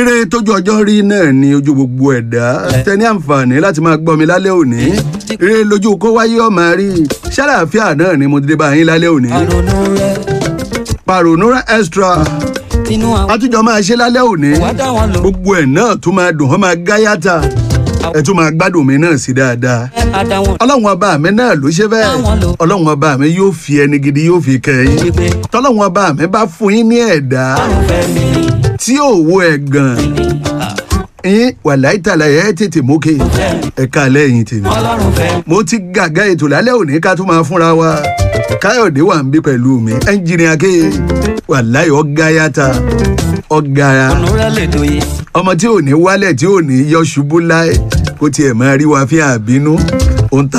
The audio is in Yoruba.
eré tójú ọjọ́ rí náà ni ojú gbogbo ẹ̀dá tẹ́ni àǹfààní láti máa gbọ́ mi lálẹ́ òní eré lójú kó wáyé ọmọ rí ṣàlàáfíà náà ni mo ti dé bá yín lálẹ́ òní àrònú rẹ pàrònúrà extra tinú àwọn àtúnjọ máa ṣe lálẹ́ òní wá dá wọn lò gbogbo ẹ̀ náà tún máa dùn wọ́n máa gáyàtà ẹ̀ tún máa gbádùn mi náà sí dáadáa àdáwọn ọlọ́run ọba mi náà ló ṣe bẹ́ẹ̀ Táwọn lò. ọlọ́run ọba mi yóò fi ẹni gidi yóò fi kẹ́yìn wípé tọ́lọ́run ọba mi bá fún yín ní ẹ̀dá ọrùn fẹ́ mi tí òwò ẹ̀ gan yín wàláì tàlà ẹ̀ tètè mókè ẹ̀ka lẹ́yìn tèmi ọlọ́run fẹ́ mo ti gàgá ètò lálẹ́ òní ká tún máa fúnra wa káyọ̀dé wà ń bí pẹ̀lú mi ẹnjìnìà ké wàláì ọ̀gá yàtà ọ̀gá ọ̀nù rẹ lè dòye ọmọ tí ò ní wálẹ̀ tí ò ní yọ ṣubú láì kó tiẹ̀ máa rí wa fi àbínú ohun tá